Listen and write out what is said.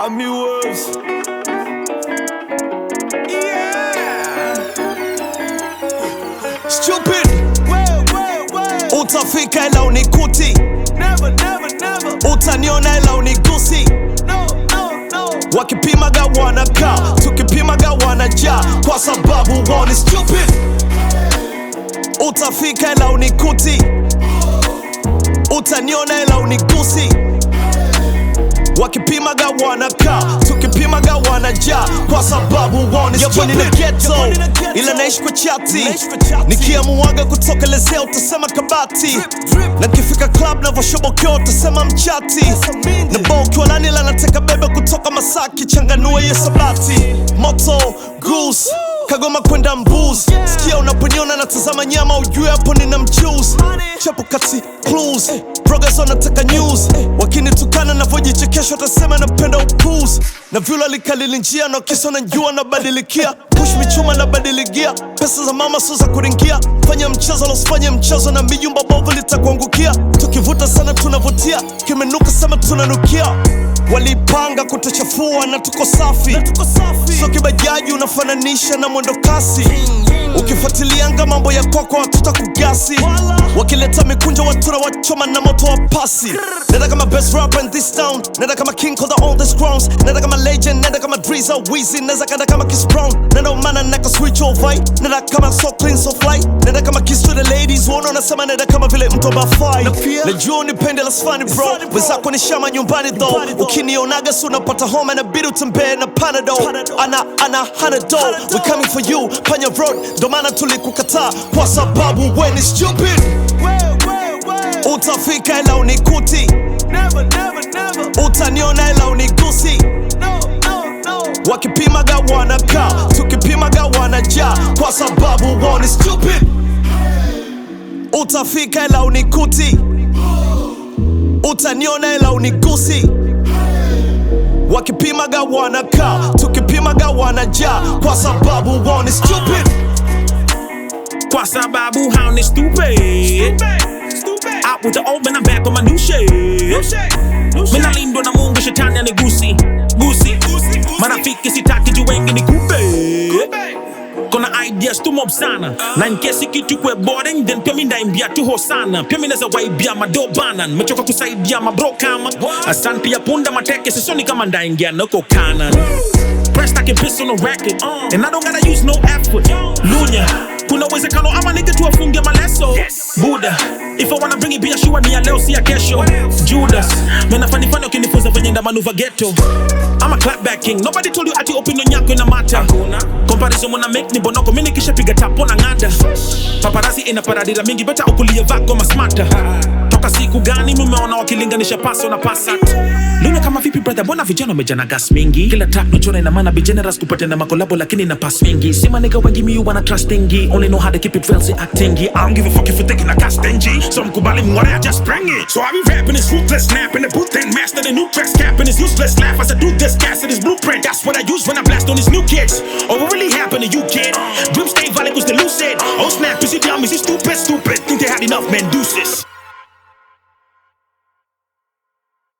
Army Wolves. Stupid, utafika ila unikuti, utaniona ila unigusi. Wakipimaga wanakaa, tukipimaga wanajaa, kwa sababu wao ni stupid. Utafika ila unikuti, utaniona ila unigusi. Wakipimaga wanakaa, tukipimaga wanajaa, kwa sababu wao ni stupid. Ni ghetto, ila naishi kwa chati, nikiamuaga kutokelezea utasema kabati, na kifika club navoshobokea utasema mchati, na bao ukiwa nani ila nateka bebe kutoka Masaki, changanua hiyo sabati, moto goose Kagoma kwenda mbuz, sikia unaponiona natazama nyama, ujue hapo nina mchuzi. Chapo kati clues, progress wanataka news, wakinitukana navyojichekesha watasema napenda upuzi, na vyula likalili njia na kisa na njua nabadilikia, push michuma nabadiligia, pesa za mama sio za kuringia, fanya mchezo losifanye mchezo na mijumba bovu litakuangukia, tukivuta sana tunavutia, kimenuka sema tunanukia walipanga kutuchafua na tuko safi, so kibajaji unafananisha na mwendo kasi. Ukifuatilianga mambo ya kwako watuta kugasi, wakileta mikunjo watura wachoma na moto wa pasi. Nenda kama best rapper in this town, nenda kama king of the oldest crowns, nenda kama legend, nenda kama Drizza Weezy, nenda kanda kama Chris Brown, nenda umana naka switch over, nenda kama so clean so fly, nenda kama kiss to the ladies, uona unasema nenda kama vile mtu abafai. Najua unipende la funny bro, wenzako ni shama nyumbani though, ukinionaga si unapata homa na bidi utembee na panado, ana ana hanado, we coming for you, panya road, ndo maana tulikukataa kwa sababu we ni stupid. Utafika ila unikuti, utaniona ila unigusi. Wakipimaga wanakaa, tukipimaga wanajaa, kwa sababu wao ni stupid. Utafika ila unikuti, utaniona ila unigusi. Wakipimaga wanakaa, tukipimaga wanajaa, kwa sababu wao ni stupid. Kwa sababu hao ni stupid Out with the old man, I'm back on my new shit Mina lindwa na mungu shetani anigusi gusi marafiki sitaki juu wengi ni kupe kona ideas tu mob sana na nkesi kitu kwe boring then pia mi ndaimbia tu hosana pia mi naza waibia madobana nimechoka kusaidia mabro kama asante ya punda mateke sisoni kama ndaingia nako kanan Pressed I can piss on a record And I don't gotta use no effort Lunya kuna uwezekano ama nige tu afunge maleso buda if I wanna bring it biashua ni ya leo si ya kesho judas menafanifani ukinifunza venye nda manuva ghetto I'm a clapback king nobody told you ati opinion yako ina mata comparison muna make ni bonoko mimi nikisha piga tapo na ngada paparazzi ina paradira mingi beta ukulie vako masmata toka siku gani mumeona wakilinganisha paso na pasat Luna kama vipi brother, mbona vijana wamejana gas mingi? Kila track nachora ina maana be generous kupata na makolabo lakini na pass mingi. Sema nigga wengi mi wanna trustingi, only know how to keep it real si actingi. I don't give a fuck if you taking a gas stingy. So mkubali mware I just bring it. So I be rapping this ruthless snap in the booth and master the new tracks capping this useless laugh as I do this gas this blueprint. That's what I use when I blast on these new kids. Oh what really happened to you kid? Dream stay valid was the lucid. Oh snap, is you dumb, is you stupid, stupid? Think they had enough man deuces.